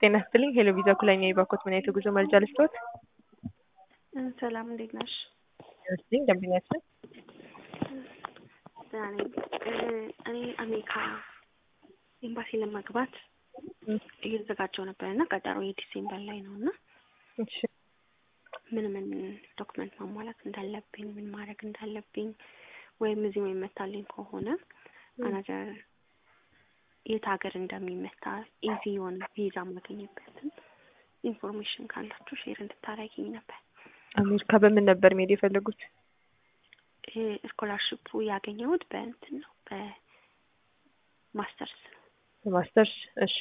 ጤና ይስጥልኝ ሄሎ ቪዛ ኩለኛ የባኮት ምን አይነት የጉዞ መረጃ ልስጥዎት? ሰላም እንዴት ነሽ? ይመስልኝ ደንበኛችን ደህና ነኝ። እኔ አሜሪካ ኤምባሲ ለመግባት እየተዘጋጀው ነበር እና ቀጠሮ የዲሴምበር ላይ ነው እና እሺ ምን ምን ዶክመንት ማሟላት እንዳለብኝ ምን ማድረግ እንዳለብኝ ወይም እዚህ የሚመታልኝ ከሆነ አናገር የት ሀገር እንደሚመታ ኢዚ የሆነ ቪዛ ማገኝበትን ኢንፎርሜሽን ካላችሁ ሼር እንድታረጊኝ ነበር። አሜሪካ በምን ነበር መሄድ የፈለጉት? ስኮላርሽፑ ያገኘሁት በእንትን ነው በማስተርስ ነው። በማስተርስ እሺ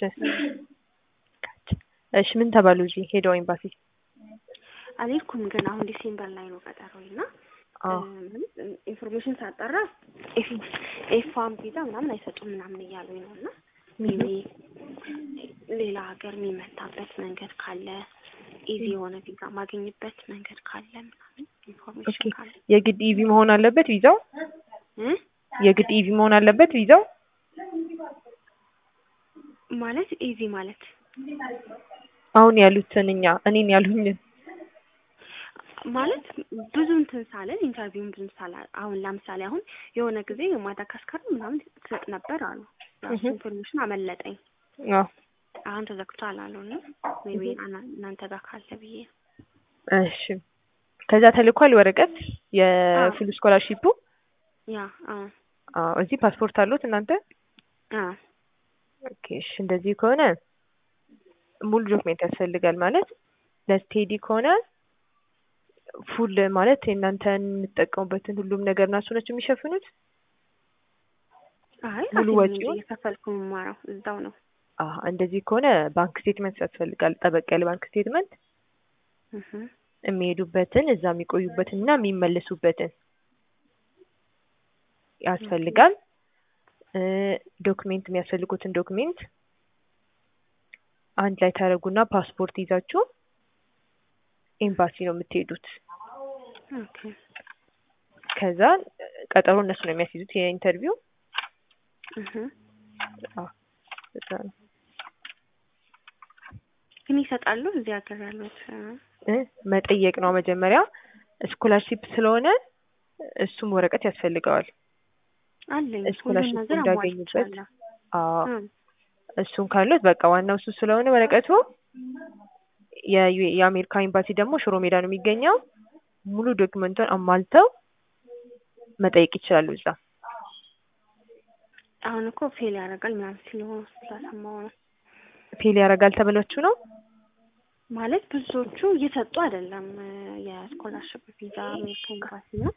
እሺ ምን ተባሉ እዚህ ሄደው ኤምባሲ? አልሄድኩም ግን አሁን ዲሴምበር ላይ ነው ቀጠሮኝ እና ኢንፎርሜሽን ሳጣራ ኤፋም ቪዛ ምናምን አይሰጡም ምናምን እያሉኝ ነው እና ሜቢ ሌላ ሀገር የሚመታበት መንገድ ካለ ኢዚ የሆነ ቪዛ ማገኝበት መንገድ ካለ ምናምን ኢንፎርሜሽን ካለ የግድ ኢቪ መሆን አለበት ቪዛው? እ የግድ ኢቪ መሆን አለበት ቪዛው? ማለት ኢዚ ማለት አሁን ያሉትን እኛ እኔን ያሉኝን ማለት ብዙ እንትን ሳለን ኢንተርቪውን ብዙ ሳላ አሁን ለምሳሌ አሁን የሆነ ጊዜ ማዳጋስካር ምናምን ትሰጥ ነበር አሉ። ራሱ ኢንፎርሜሽን አመለጠኝ። አዎ አሁን ተዘግቷል አሉ እና ሜቢ እናንተ ጋር ካለ ብዬ ነው። እሺ ከዛ ተልኳል ወረቀት የፉል ስኮላርሺፑ? ያ አዎ አዎ እዚህ ፓስፖርት አሉት እናንተ? አዎ ኦኬ እሺ እንደዚህ ከሆነ ሙሉ ዶክሜንት ያስፈልጋል ማለት ለስቴዲ ከሆነ ፉል ማለት የእናንተን የምትጠቀሙበትን ሁሉም ነገር እና እሱ ናቸው የሚሸፍኑት? አይ ሙሉ ራሴ ነኝ ወጪውን? እየከፈልኩ የምማረው እዛው ነው። አዎ እንደዚህ ከሆነ ባንክ ስቴትመንት ያስፈልጋል። ጠበቅ ያለ ባንክ ስቴትመንት እህ የሚሄዱበትን እዛ የሚቆዩበትን እና የሚመለሱበትን ያስፈልጋል። እ ዶክሜንት የሚያስፈልጉትን ዶክሜንት አንድ ላይ ታደርጉና ፓስፖርት ይዛችሁ ኤምባሲ ነው የምትሄዱት። ኦኬ ከዛ ቀጠሮ እነሱ ነው የሚያስይዙት የኢንተርቪው። እህ አዎ እዛ ነው ግን ይሰጣሉ እዚህ ሀገር ያሉት እ መጠየቅ ነው መጀመሪያ ስኮላርሺፕ ስለሆነ እሱም ወረቀት ያስፈልገዋል። አለኝ ሁሉም ስኮላርሺፕ ነገር እንዳገኙበት አሟልቻለሁ። አዎ እ እሱን ካሉት በቃ ዋናው እሱ ስለሆነ ወረቀቱ የዩ- የአሜሪካ ኤምባሲ ደግሞ ሽሮ ሜዳ ነው የሚገኘው። ሙሉ ዶክመንቱን አሟልተው መጠየቅ ይችላሉ እዛ። አሁን እኮ ፌል ያደርጋል ምናምን ሲሉ ስላሰማሁ ነው። ፌል ያደርጋል ተብላችሁ ነው? ማለት ብዙዎቹ እየሰጡ አይደለም የስኮላርሽፕ ቪዛ አሜሪካ ኤምባሲ ነው።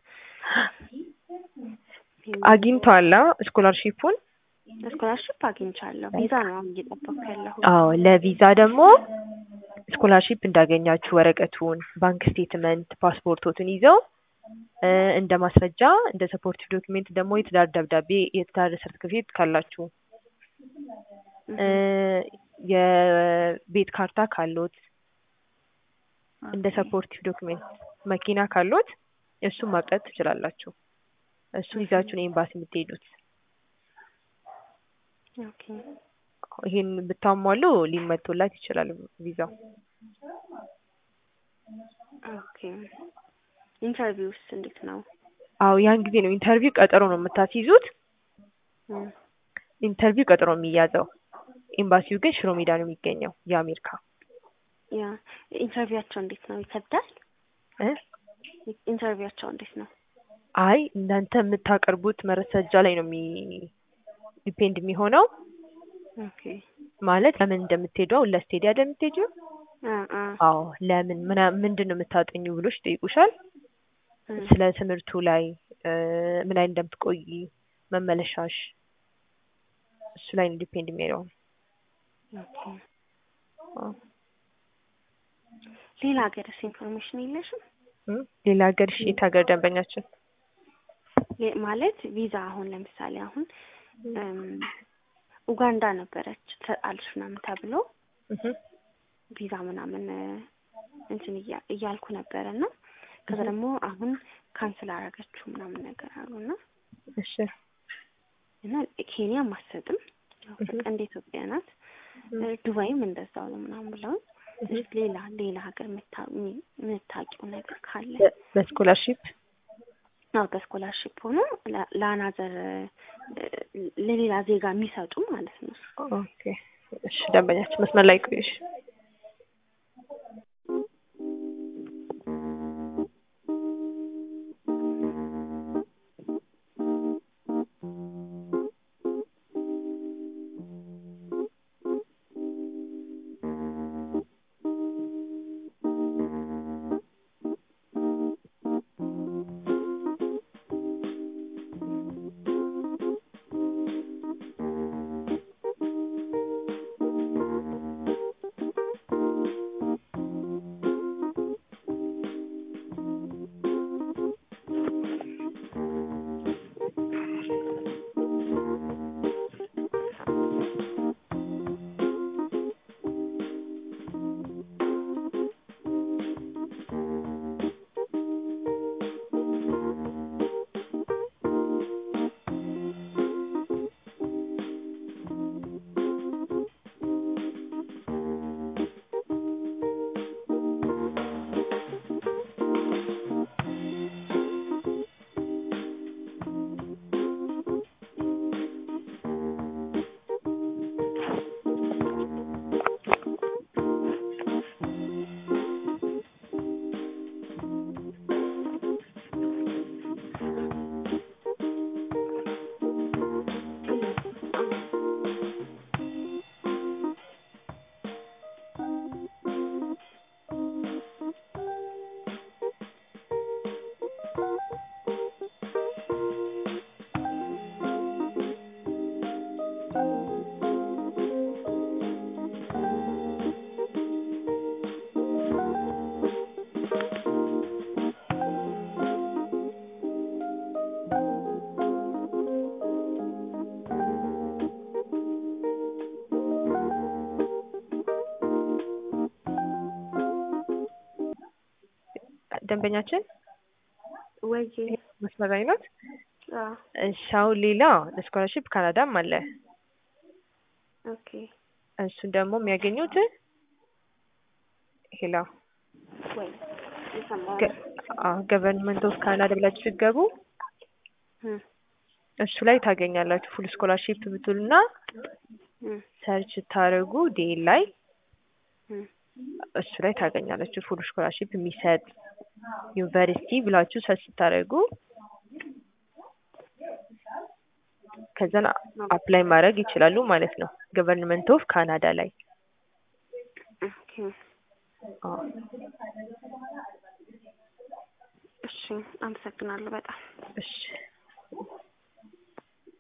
አግኝተዋላ ስኮላርሺፑን? ስኮላርሽፕ አግኝቻለሁ። ቪዛ ነው አሁን እየጠበኩ ያለሁት። አዎ ለቪዛ ደግሞ ስኮላርሺፕ እንዳገኛችሁ ወረቀቱን፣ ባንክ ስቴትመንት፣ ፓስፖርቶትን ይዘው እ እንደ ማስረጃ እንደ ሰፖርቲቭ ዶክሜንት ደግሞ የትዳር ደብዳቤ የትዳር ሰርቲፊኬት ካላችሁ እ የቤት ካርታ ካሎት እንደ ሰፖርቲቭ ዶክሜንት መኪና ካሎት እሱን ማቅረብ ትችላላችሁ። እሱን ይዛችሁ ነው ኤምባሲ የምትሄዱት። ኦኬ ይሄን ብታሟሉ ሊመቶላት ይችላል ቪዛው። ኦኬ ኢንተርቪውስ እንዴት ነው? አዎ ያን ጊዜ ነው ኢንተርቪው ቀጠሮ ነው የምታስይዙት። እ ኢንተርቪው ቀጠሮ የሚያዘው ኤምባሲው ግን ሽሮ ሜዳ ነው የሚገኘው የአሜሪካ ያ ኢንተርቪዋቸው እንዴት ነው? ይከብዳል? እ ኢንተርቪዋቸው እንዴት ነው? አይ እናንተ የምታቀርቡት መረጃ ላይ ነው የሚ ዲፔንድ የሚሆነው ኦኬ ማለት ለምን እንደምትሄዱ አሁን ለስቴዲያ እንደምትሄጂው አ አ አዎ ለምን ምና ምንድን ነው የምታጠኙ ብሎሽ ይጠይቁሻል። እ ስለ ትምህርቱ ላይ እ ምን ላይ እንደምትቆይ መመለሻሽ እሱ ላይ ነው ዲፔንድ የሚሄደው። ኦኬ አዎ ሌላ ሀገርስ ኢንፎርሜሽን የለሽም? እ ሌላ ሀገር እሺ የት ሀገር ደንበኛችን? የ- ማለት ቪዛ አሁን ለምሳሌ አሁን እም ኡጋንዳ ነበረች ትሰጣለች ምናምን ተብሎ እህ ቪዛ ምናምን እ እንትን እያ- እያልኩ ነበረ እና ከዛ ደግሞ አሁን ካንስል አደረገችው ምናምን ነገር አሉ እና እሺ እና ኬንያም አትሰጥም ያው በቃ እንደ ኢትዮጵያ ናት ዱባይም እንደዛው ነው ምናምን ብለው ሌላ ሌላ ሀገር የምታውቂው ነገር ካለ በስኮላርሺፕ አዎ በስኮላርሺፕ ሆኖ ለአናዘር ለሌላ ዜጋ የሚሰጡ ማለት ነው። ኦኬ እሺ፣ ደንበኛችን መስመር ላይ ቆይሽ። ደንበኛችን ወይ መስመር ላይ ናት። አዎ እሺ አሁን ሌላ ለስኮላርሺፕ ካናዳም አለ። ኦኬ እሱን ደግሞ የሚያገኙት ሄላ ወይ የሰማሁ ገቨርንመንት ኦፍ ካናዳ ብላችሁ ስትገቡ እም እሱ ላይ ታገኛላችሁ። ፉል ስኮላርሺፕ ብትሉና እም ሰርች ስታደርጉ ዴል ላይ እም እሱ ላይ ታገኛላችሁ። ፉል ስኮላርሺፕ የሚሰጥ ዩኒቨርሲቲ ብላችሁ ሰርች ስታደርጉ ከዛን አፕላይ ማድረግ ይችላሉ ማለት ነው። ገቨርንመንት ኦፍ ካናዳ ላይ ኦኬ አዎ። እሺ አመሰግናለሁ በጣም እሺ